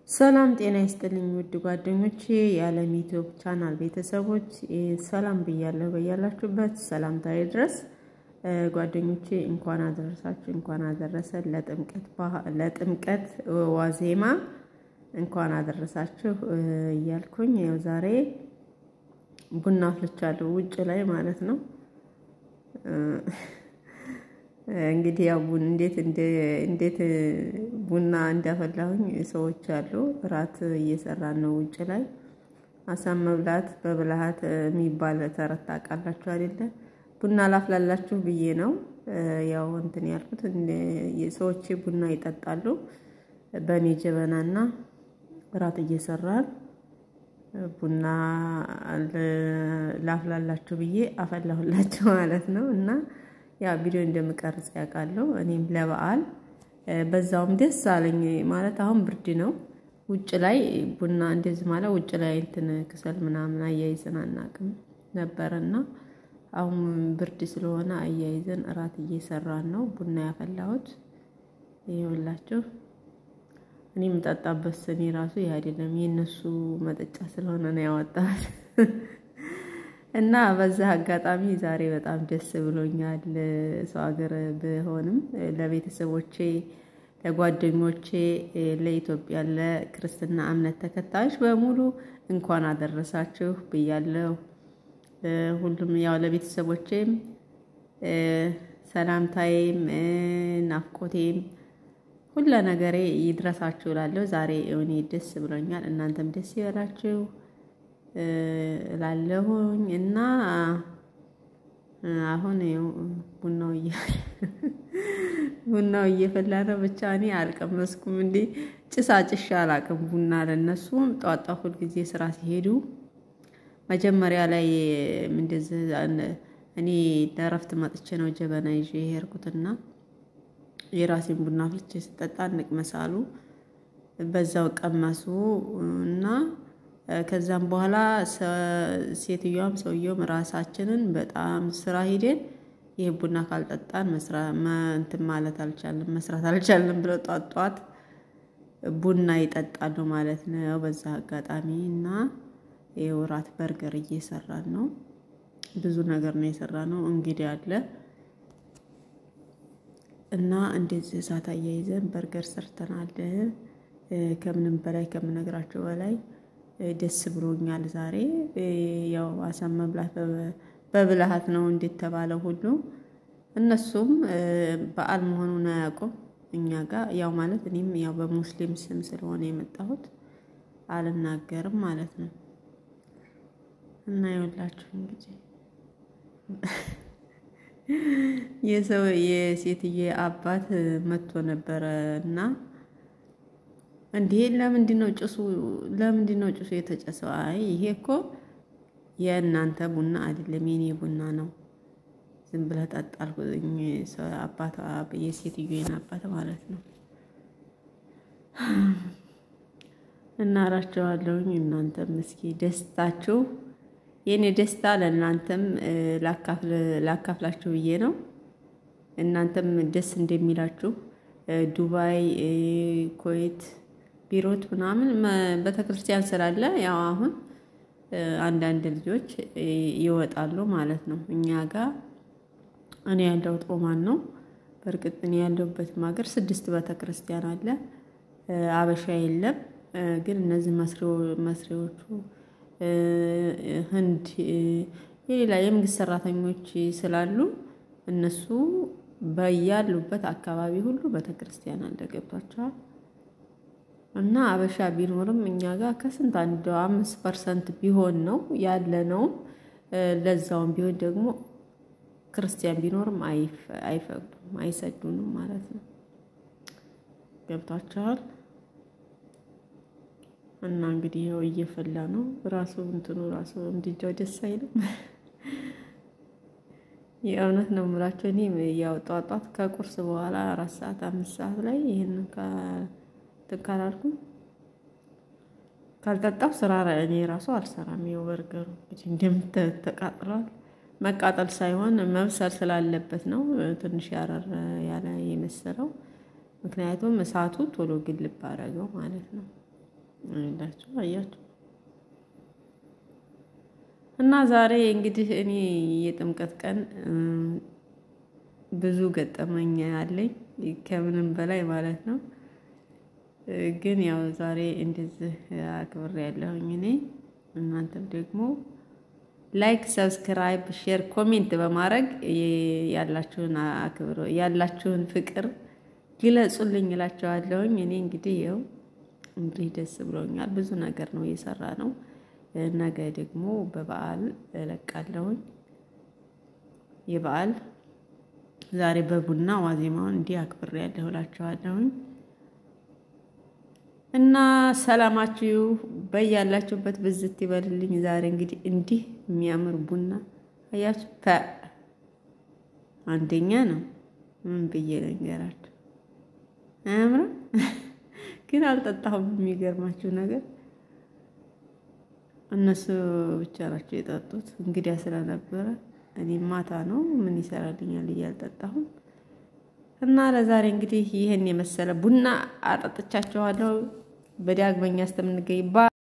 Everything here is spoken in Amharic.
ሰላም ጤና ይስጥልኝ ውድ ጓደኞቼ የዓለም ዩቲዩብ ቻናል ቤተሰቦች ሰላም ብያለሁ። በያላችሁበት ሰላምታዬ ድረስ ጓደኞቼ እንኳን አደረሳችሁ፣ እንኳን አደረሰን ለጥምቀት ዋዜማ እንኳን አደረሳችሁ እያልኩኝ ያው ዛሬ ቡና አፍልቻለሁ ውጭ ላይ ማለት ነው። እንግዲህ ያው እንዴት እንዴት ቡና እንዳፈላሁኝ ሰዎች አሉ። እራት እየሰራን ነው ውጭ ላይ። አሳም መብላት በብልሃት የሚባል ተረት ታውቃላችሁ አይደለ? ቡና ላፍላላችሁ ብዬ ነው ያው እንትን ያልኩት። ሰዎች ቡና ይጠጣሉ። በእኔ ጀበናና እራት እየሰራን ቡና ላፍላላችሁ ብዬ አፈላሁላችሁ ማለት ነው እና ያ ቪዲዮ እንደምቀርጽ ያውቃለሁ። እኔም ለበዓል በዛውም ደስ አለኝ ማለት አሁን ብርድ ነው። ውጭ ላይ ቡና እንደዚህ ማለት ውጭ ላይ እንትን ክሰል ምናምን አያይዘን አናውቅም ነበረና አሁን ብርድ ስለሆነ አያይዘን እራት እየሰራን ነው። ቡና ያፈላሁት ይኸውላችሁ። እኔ የምጠጣበት ስኒ ራሱ ይህ አይደለም የእነሱ መጠጫ ስለሆነ ነው ያወጣል። እና በዛ አጋጣሚ ዛሬ በጣም ደስ ብሎኛል። ሰው ሀገር ብሆንም ለቤተሰቦቼ፣ ለጓደኞቼ፣ ለኢትዮጵያ ለክርስትና እምነት ተከታዮች በሙሉ እንኳን አደረሳችሁ ብያለሁ። ሁሉም ያው ለቤተሰቦቼም ሰላምታዬም ናፍቆቴም ሁለ ነገሬ ይድረሳችሁ እላለሁ። ዛሬ እኔ ደስ ብሎኛል። እናንተም ደስ ይበላችሁ እላለሁኝ እና አሁን ቡናው ቡናው እየፈላ ነው። ብቻ እኔ አልቀመስኩም። እንዴ ጭሳ ጭሻ አላቅም። ቡና ለነሱም ጧጧ ሁል ጊዜ ስራ ሲሄዱ መጀመሪያ ላይ እንደዚህ እኔ ለእረፍት መጥቼ ነው ጀበና ይዤ የሄድኩትና የራሴን ቡና ፍልቼ ስጠጣ እንቅመሳሉ። በዛው ቀመሱ እና ከዛም በኋላ ሴትዮዋም ሰውየውም ራሳችንን በጣም ስራ ሂደን ይህ ቡና ካልጠጣን እንትን ማለት አልቻልም መስራት አልቻልም ብለው ጧት ጧት ቡና ይጠጣሉ ማለት ነው። በዛ አጋጣሚ እና የወራት በርገር እየሰራን ነው። ብዙ ነገር ነው የሰራ ነው። እንግዲህ አለ እና እንደዚህ እሳት አያይዘን በርገር ሰርተናል። ከምንም በላይ ከምነግራቸው በላይ ደስ ብሎኛል። ዛሬ ያው አሳም መብላት በብልሃት ነው እንደተባለው ሁሉ እነሱም በዓል መሆኑን አያውቁም። እኛ ጋር ያው ማለት እኔም ያው በሙስሊም ስም ስለሆነ የመጣሁት አልናገርም ማለት ነው። እና ይኸውላችሁ እንግዲህ የሰው የሴትዬ አባት መጥቶ ነበረ እና እንዲህ ለምንድን ነው ጭሱ ለምንድን ነው ጭሱ የተጨሰው? አይ ይሄ እኮ የእናንተ ቡና አይደለም የኔ ቡና ነው፣ ዝም ብለህ ጠጣ አልኩኝ። አባቷ የሴትዮን አባት ማለት ነው። እናራቸዋለሁኝ እናንተም እስኪ ደስታችሁ የእኔ ደስታ ለእናንተም ላካፍላችሁ ብዬ ነው። እናንተም ደስ እንደሚላችሁ ዱባይ፣ ኩዌት፣ ቢሮት ምናምን ቤተክርስቲያን ስላለ ያው አሁን አንዳንድ ልጆች ይወጣሉ ማለት ነው። እኛ ጋር እኔ ያለሁት ኦማን ነው። በእርግጥ እኔ ያለሁበትም ሀገር ስድስት ቤተክርስቲያን አለ። አበሻ የለም። ግን እነዚህ መስሪዎቹ ህንድ፣ የሌላ የመንግስት ሰራተኞች ስላሉ እነሱ በያሉበት አካባቢ ሁሉ ቤተክርስቲያን አለ። ገብቷቸዋል። እና አበሻ ቢኖርም እኛ ጋር ከስንት አንድ አምስት ፐርሰንት ቢሆን ነው ያለ ነው። ለዛውም ቢሆን ደግሞ ክርስቲያን ቢኖርም አይፈቅዱም፣ አይሰዱንም ማለት ነው። ገብቷቸዋል። እና እንግዲህ ይኸው እየፈላ ነው ራሱ እንትኑ ራሱ እንዲጃው ደስ አይልም። የእውነት ነው የምላቸው። እኔ ያው ጧት ጧት ከቁርስ በኋላ አራት ሰዓት አምስት ሰዓት ላይ ይህንን ትካላልኩ ካልጠጣው ስራ እኔ ራሱ አልሰራም። ይኸው በርገሩ እንግዲህ እንደምተቃጥሏል። መቃጠል ሳይሆን መብሰል ስላለበት ነው ትንሽ ያረር ያለ የመሰለው። ምክንያቱም እሳቱ ቶሎ ግልብ አደረገው ማለት ነው። ላችሁ አያችሁ። እና ዛሬ እንግዲህ እኔ የጥምቀት ቀን ብዙ ገጠመኝ አለኝ ከምንም በላይ ማለት ነው። ግን ያው ዛሬ እንደዚህ አክብሬ ያለሁኝ እኔ እናንተም ደግሞ ላይክ፣ ሰብስክራይብ፣ ሼር፣ ኮሜንት በማድረግ ያላችሁን አክብሮ ያላችሁን ፍቅር ግለጹልኝ እላቸዋለሁኝ። እኔ እንግዲህ ይኸው እንግዲህ ደስ ብሎኛል። ብዙ ነገር ነው እየሰራ ነው። ነገ ደግሞ በበዓል እለቃለሁኝ። የበዓል ዛሬ በቡና ዋዜማውን እንዲህ አክብሬ ያለሁ እላቸዋለሁኝ። እና ሰላማችሁ በያላችሁበት ብዝት ይበልልኝ። ዛሬ እንግዲህ እንዲህ የሚያምር ቡና አያችሁ፣ ፐ አንደኛ ነው። ምን ብዬ ልንገራችሁ? አያምርም? ግን አልጠጣሁም። የሚገርማችሁ ነገር እነሱ ብቻ ናቸው የጠጡት። እንግዲያ ስለነበረ እኔ ማታ ነው ምን ይሰራልኛል እያልጠጣሁም እና ለዛሬ እንግዲህ ይህን የመሰለ ቡና አጠጥቻችኋለሁ። በዳግመኛ እስከምንገኝ